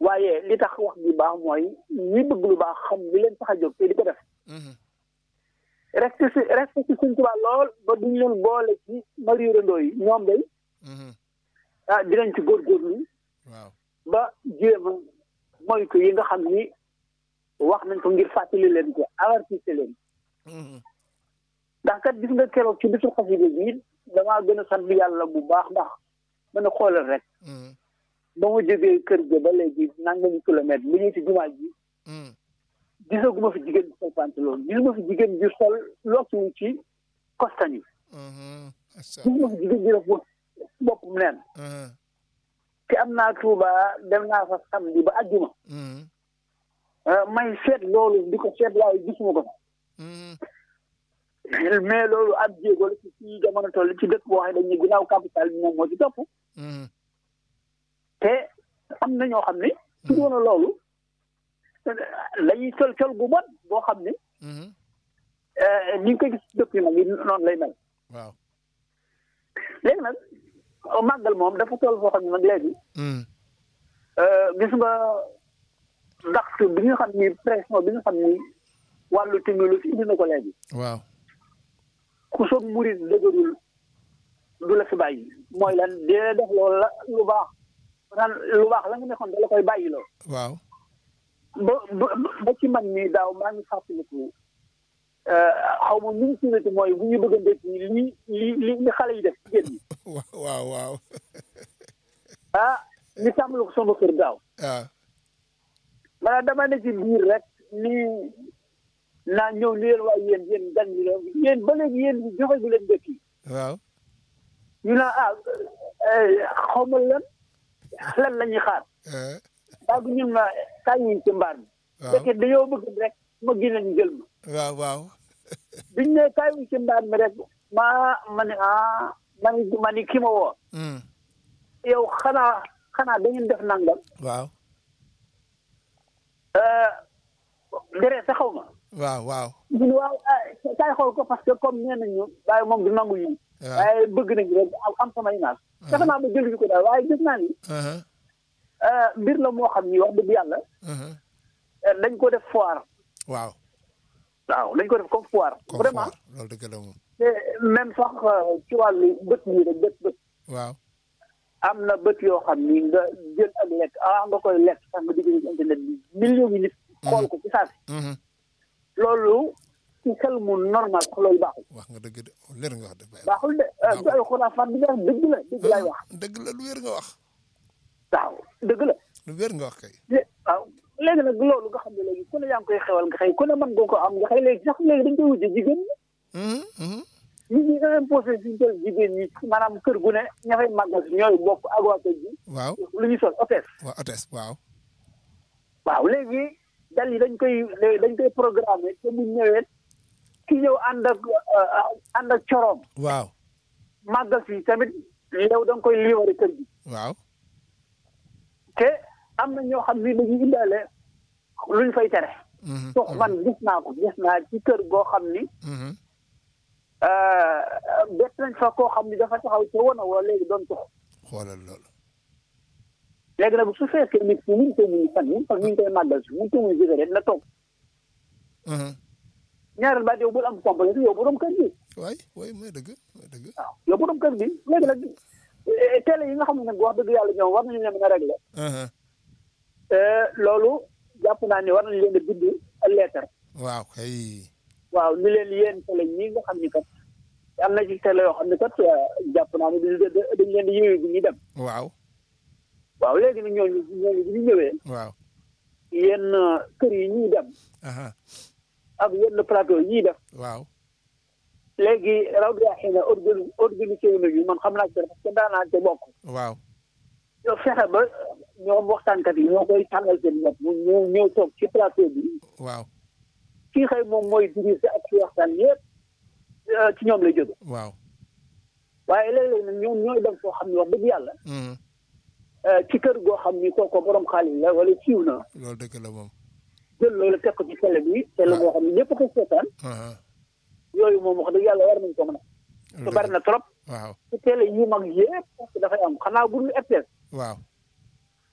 waaye li tax wax bi baax mooy ñi bëgg lu baax xam li leen tax a jóg te di ko def reste si reste si suñ tubaab lool ba duñ leen boole ci mariirandoo yi ñoom day ah dinañ ci góorgóorlu waaw ba jéem a moytu yi nga xam ni wax nañ ko ngir fàttali leen ko avertise leen ndax kat gis nga keroog ci bisu xasida bi damaa gën a sant yàlla bu baax ndax mën a xoolal rek ba ma jógee kër ga ba léegi nangami kilomètre mu ñëw ci jumaa ji gisaguma fi jigéen bi sol pantalon gisuma fi jigéen bi sol lokkiwu ci kostan yi gisuma fi jigéen bi def boppam neen te am naa Tuuba dem naa fa samedi ba àjjuma may seet loolu di ko seet waaye gisuma ko mais loolu ab jéego la ci ci jamono toll ci dëkk boo xam ne dañuy ginnaaw capital bi moom moo ci topp te am na ñoo xam ne su doon loolu dañuy sol sol gu bon boo xam ne ni nga koy gis ci dëkk yi mag yi noonu lay mel waaw léegi nag màggal moom dafa toll foo xam ne nag léegi gis nga ndax bi nga xam ni pression bi nga xam ni wàllu technologie indi na ko léegi waaw ku soog murit dëgërul du la fi bàyyi mooy lan dee def loolu la lu baax naan lu baax la nga nekkoon da la koy bàyyi loo waaw ba ba ba ci man mii daaw maa ngi fàttaliku xaw ma nu ñu suñu mooy bu ñu bëgg a ndékki li li li li xale yi def jigéen ñi waaw waaw ah ñu tàmbali ko sama kër daaw waaw maanaam dama ne ci biir rek nii naa ñëw ni leen waaye yéen yéen gan ñi leen yéen ba léegi yéen joxe gu leen ndékki waaw ñu naan ah xaw ma lan lan la ñuy xaar daa bu ñun ma kaay wuñ ci mbaar mi fekkee dañoo bëgg rek ma génne ñu jël ma waaw waaw biñ ne kaay wuñ ci mbaar mi rek maa ma ne ah ma ni ma ni ki ma woo yow xanaa xanaa da ngeen def nangam waaw dere sa xaw ma waaw waaw ñu ne waaw kaay xool ko parce que comme nee nañu waaye moom du nangu yi waaye bëgg nañu rek am sama image fexe naa ba jël ko daal waaye gis naa ni mbir la moo xam ni wax dëgg yàlla dañ ko def foire waaw waaw dañ ko def comme foire vraiment loolu dëgg la moom te même sax ci wàllu bët yi rek bët bët waaw am na bët yoo xam ni nga jël ak lekk ah nga koy lekk sax nga digg ci internet bi millions yi nit xool ko ci saa si loolu ci xel mu normal sax loolu baaxul wax nga dëgg de leer nga wax de baaxul de du ay xuraafaat bi nga wax dëgg la dëgg laay wax dëgg la lu wér nga wax waaw dëgg la lu wér nga wax kay waaw léegi nag loolu nga xam ne léegi ku ne yaa ngi koy xewal nga xëy ku ne mën nga ko am nga xëy léegi sax léegi dañ koy wujje jigéen ñi nit ñi nga imposé suñu toll jigéen ñi maanaam kër gu ne ña fay màggal si ñooy bokk ak waa kër gi waaw lu ñu sol hôtesse waaw hôtesse waaw waaw léegi dal yi dañ koy dañ koy programmé te bu ñëwee ki ñëw ànd ak ànd ak coroom waaw màggal si tamit yow da nga koy liiwari kër gi waaw te am na ñoo xam ni dañuy indaale luñ fay tere sox man gis naa ko gis naa ci kër goo xam ni bett nañ fa koo xam ni dafa taxaw ca wana woo léegi doon tux xoolal loolu léegi nag su fekkee nit ki ñu ngi koy muñu fan yi parce que ñu ngi koy màggal si mu ngi koy muñu cigarette na toog ñaareel baat yow bul am complexe yow borom kër gi waay waay mooy dëgg mooy dëgg waaw yow borom kër gi léegi nag télé yi nga xam ne nag wax dëgg yàlla ñoom war nañu leen mën a régler loolu jàpp naa ne war nañu leen a bind lettre waaw kay waaw ni leen yéen télé yi nga xam ni kat am na ci télé yoo xam ne kat jàpp naa ne dañ leen di yëwee bi ñuy dem waaw waaw léegi nag ñooñu ñooñu bi ñu ñëwee waaw yenn kër yi ñuy dem ak yenn plateau yi ñuy def waaw léegi raw bi xëy na organ organisé wu nañu man xam naa ci parce que daanaa ca bokk waaw yow fexe ba ñoom waxtaankat yi ñoo koy tàngal seen bopp mu ñëw ñëw toog ci plateau bi waaw kii xëy moom mooy dirigé ak ci waxtaan yëpp ci ñoom lay jóge waaw waaye léeg-léeg nag ñoom ñooy dem foo xam ne wax dëgg yàlla ci kër goo xam ni kooku borom xaalis la wala siiw na loolu dëgg la moom jël loolu teg ko ci télé bi télé boo xam ne ñëpp ko seetaan yooyu moom wax dëgg yàlla war nañ ko mën a te bari na trop waaw ci télé yu mag yëpp parce que dafay am xanaa bu dul RTS waaw